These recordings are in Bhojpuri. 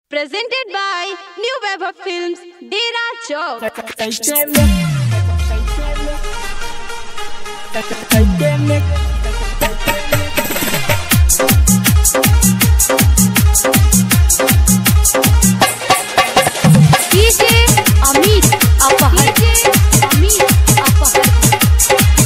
Presented by New Web of Films, Dera Chowk. DJ Amit Apahar. DJ Amit Apahar.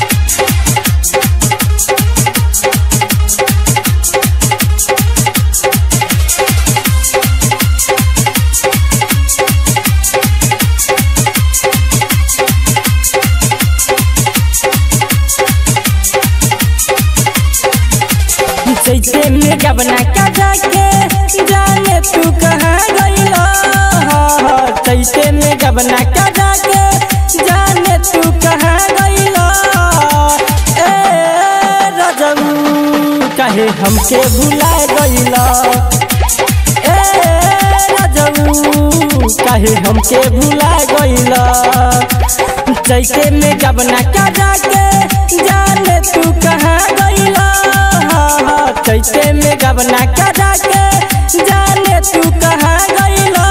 जैसे में गबना का जाके जाने तू कहाँ गइलो जैसे में गबना का जाके जाने तू कहाँ गइलो ए रजऊ काहे हमके भुला गइलो ए रजऊ काहे हमके भुला गइलो जैसे में गबना का जाके जाने तू कहाँ गइलो चैते में गबना का जाके जाने तू कहाँ गइलो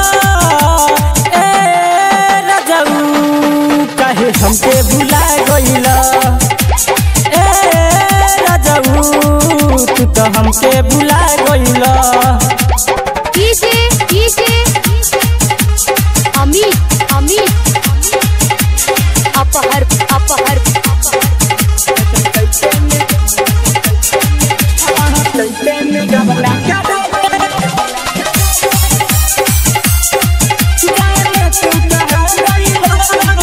ए रजऊ काहे हमके भुला गइलो ए रजऊ तू तो हमके भुला गइलो DJ DJ Amit Amit Apahar Apahar चैते में गबना का जाने तू कहाँ गइलो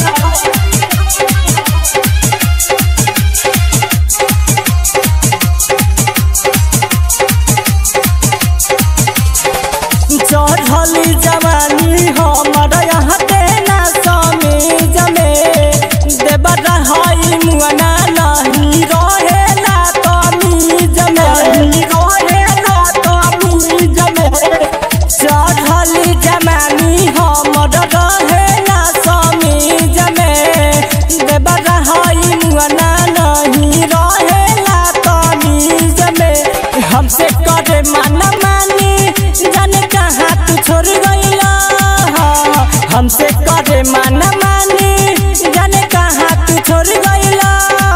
चढ़ली जवानी हमर यहाँ देना समीज में देवर हई मुअना नहीं रहेला तमीज में रहेला तमीज में चढ़ली जवानी हमर रहेला समीज में देवर हई मुअना नहीं रहेला तमीज में हमसे करे माना मानी जाने कहाँ तू छोड़ गइला हमसे करे माना मानी जाने कहाँ तू छोड़ गइला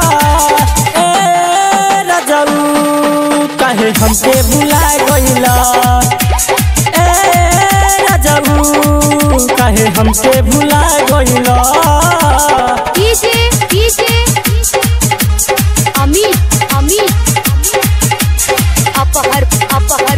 ए रजऊ काहे हमके भुला गइला ए रजऊ काहे हमके भुला गइला DJ DJ Amit Amit Apahar Apahar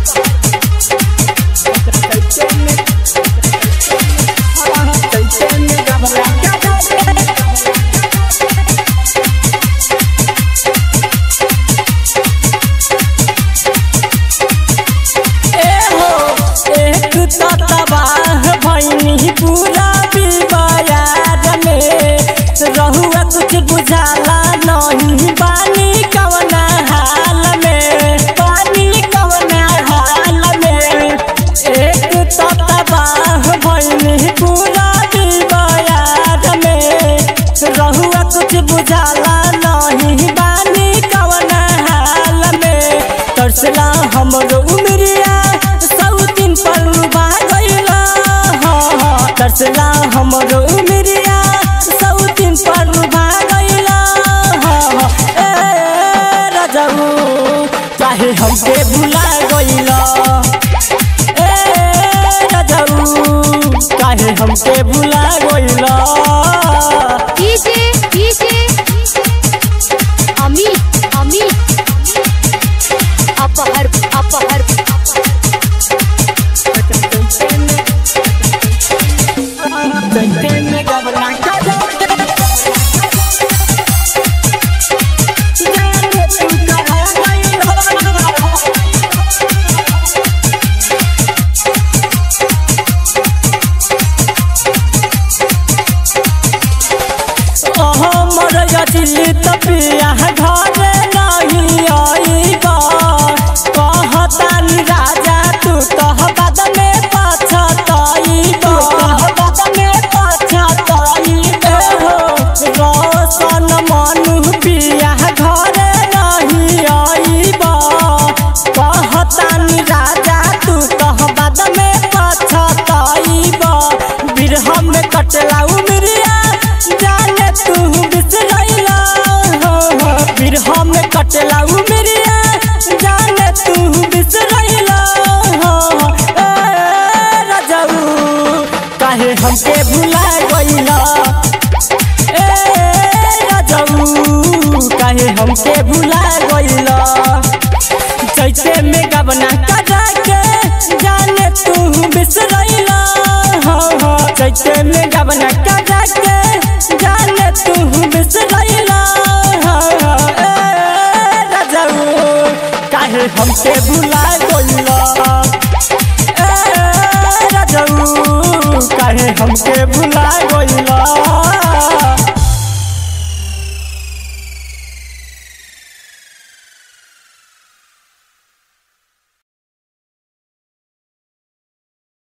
एहो एक तबाह भैनी पूरा बिबायार में रहुआ कुछ बुझाला नहीं बानी कवना हाल में बानी कवना हाल में एक तबाह भैनी पूरा बिबायार में रहुआ कुछ बुझाला नहीं बानी कवना हाल में तरसला हमरो उमरिया सौतिन पर लुभा गइला तरसला हमरो उमरिया सौतिन पर लुभा गइला ए रजऊ चाहे हमके भुला गइला ए रजऊ चाहे हमके भुला गइला DJ DJ Amit Amit Apahar Apahar तपिया घर नहीं आईबा कहतानी राजा तू कह बाद में पछताईबा बाद में पछताईबा हो रोशन मनु पिया घर नहीं आईबा कहतानी राजा तू कह बाद में कटला उमरिया जाने तू बिसरैला हो हो बिरह में कटला उमरिया जाने तू बिसरैला हो हो ए राजाऊ काहे हमके भुला गइला ए राजाऊ काहे हमके भुला गइला जैसे में गबना करा के जाने तू बिसरैला हो हो जैसे में गबना करा के जाने तू बिसरैला हो हो ए राजाऊ काहे हमके भुला गइला ए राजाऊ काहे हमके भुला गइला